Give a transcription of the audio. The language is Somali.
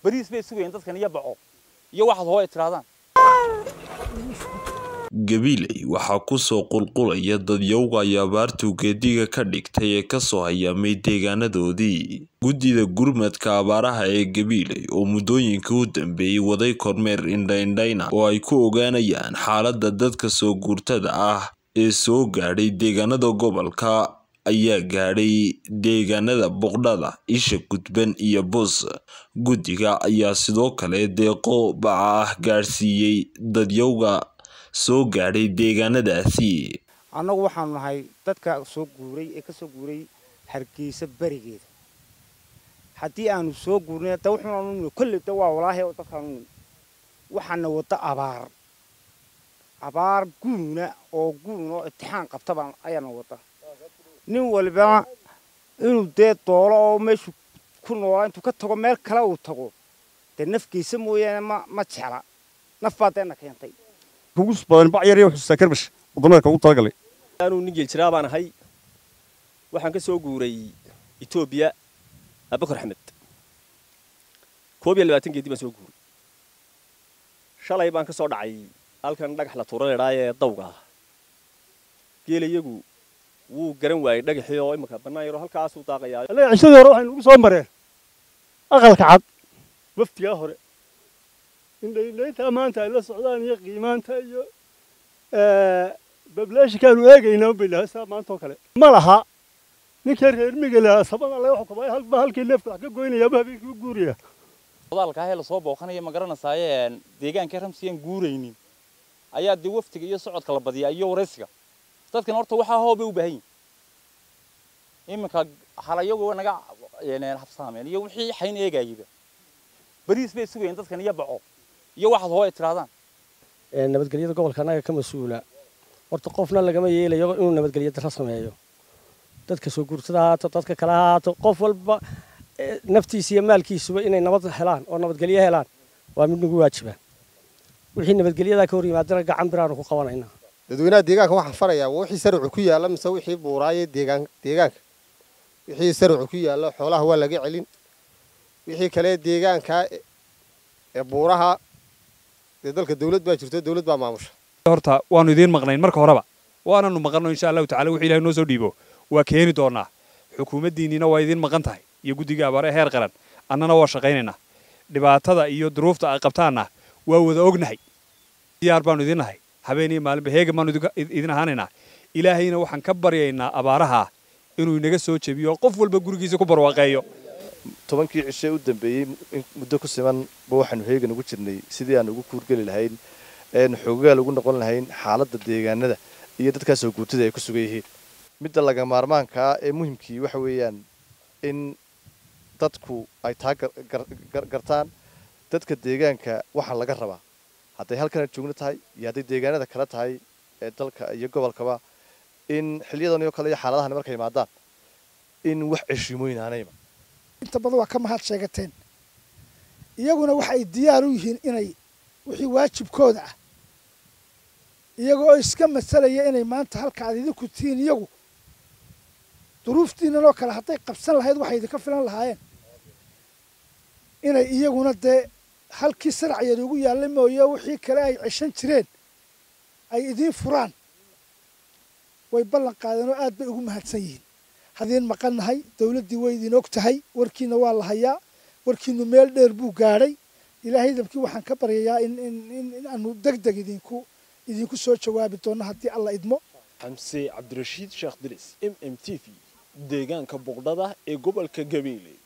bariis bay sugayeen dadkan iyo baco iyo waxaad hoo ay tirahdaan gabiley waxaa kusoo qulqulaya dadyowga ay abaartu geediga ka dhigtay ee kasoo hayaamay deegaanadoodii guddida gurmadka abaaraha ee gabiley oo muddooyinkii u dambeeyey waday kormeer indhaindhayna oo ay ku ogaanayaan xaaladda dadka soo guurtada ah ee soo gaadhay deegaanada gobolka ayaa gaadhay deegaanada boqdhada isha gudban iyo bus guddiga ayaa sidoo kale deeqo baca ah gaadhsiiyey dadyowga soo gaadhay deegaanadaasi annagu waxaanu nahay dadka soo guuray ee ka soo guuray hargeysa berigeeda haddii aanu soo guurnay da wuxuunu kolley da waa walaahi oo dadkaanu waxaana wadda abaar abaar guuna oo guun oo itixaan qabtaba ayaana wadda nin walibana inuu dee doolo oo meeshu ku noolaa intuu ka tago meel kale uu tago dee nafgeysa mooyaane ma ma jecla naf baa deena keentay kugu badan bac yar iyo xusuustaa karbash wadamadeedka ugu talagalay anuu nin geeljiraa baan ahay waxaan ka soo guuray etoobiya abakar axmed koob iyo labaatan geedi baan soo guuray shalay baan ka soo dhacay halkan dhagax la tuura leedhaa ee dawga ah geela iyagu wuu garan waayey dhagaxii oo imika bannaan yaroo halkaasuu daaqayaa annaga cishadii hore waxaynu ugu soo mareen aqalka cad waftigaa hore indhayntaa maanta ay la socdaan iyo qiimaanta iyo bablaashikaanu eegaynaa bay lahaa saa maanta oo kale ma laha ninkii reer miga lahaa sabada laga xukumay halba halkii neefka wax ka goynayaaba habeenkii u guuraya odaalkaahee lasoo booqanaya ma garanaysaayee deegaankii ramsiyaan guuraynin ayaa dee waftiga iyo socodka la badiyaa iyo waraysiga dadkan horta waxaa hoobay u baahan yihin iminka halayagu naga habsaameen iyo wixii xayn eegayaba bariis bay sugayeen dadkan iyo baco iyo waxaad hoo ay tirahdaan nabadgelyada gobolka annaga ka mas-uula horta qofna lagama yeelayo inuu nabadgelyo darro sameeyo dadka soo guurtada haato dadka kale haato qof walba naftiisa iyo maalkiisuba inay nabad helaan oo nabadgelyo helaan waa mid nagu waajibaan wixii nabadgelyadaa ka hor yimaadana gacan biraanu ku qabanaynaa dadweynaha deegaanka waxaan farayaa waa wixii sarcu ku yaalla mise wixii buuraaye deegaan deegaanka wixii sarcu ku yaalla xoolaha waa laga celin wixii kale deegaanka ee buuraha dee dalka dawlad baa jirto dawlad baa maamusha horta waanu idiin maqnayn marka horeba waananu maqanno insha allahu tacala wixii ilahay noo soo dhiibo waa keeni doonaa xukuumaddiinniina waa idiin maqan tahay iyo guddiga abaare heer qaran annana waa shaqaynaynaa dhibaatada iyo duruufta ay qabtaanna waa wada ognahay diyaar baanu idiin nahay habeen iyo maalinba heegan baanu idin ahaanaynaa ilaahayna waxaan ka baryaynaa abaaraha inuu inaga soo jebiyo qof walba gurigiisa ku barwaaqeeyo tobankii cishe u dambeeyey muddo ku siman ba waxaanu heegan ugu jirnay sidii aan ugu kuurgeli lahayn een xoogaal ugu noqon lahayn xaaladda deegaanada iyo dadkaa soo guurtada ay ku sugan yihiin midda laga maarmaankaa ee muhimkii waxa weeyaan in dadku ay taa gartaan dadka deegaanka waxaa laga rabaa hadday halkana joogno tahay iyo hadday deegaanada kale tahay ee dalka iyo gobolkaba in xilyadan oo kale iyo xaaladahani markay yimaadaan in wax ceshiimooyin aanayba inta badan waa ka mahad sheegateen iyaguna waxay diyaar u yihiin inay wixii waajibkooda ah iyaga oo iska masalaya inay maanta halka aad idinku tihiin iyagu duruuftiinan oo kale hadday qabsan lahayd waxay idinka filan lahaayeen inay iyaguna dee halkii saracyar ugu yaalla mooye wixii kale ay ceshan jireen ay idiin furaan way ballan qaadeen oo aad bay ugu mahadsan yihiin hadiin maqannahay dawladdii way idin og tahay warkiina waa la hayaa warkiinu meel dheer buu gaadhay ilaahay dabkii waxaan ka baryayaa in in aanu deg deg idinku idinku soo jawaabi doonno haddii alla idmo xamse cabdirashiid sheekh dilis m m t v deegaanka boqdhada ee gobolka gabeele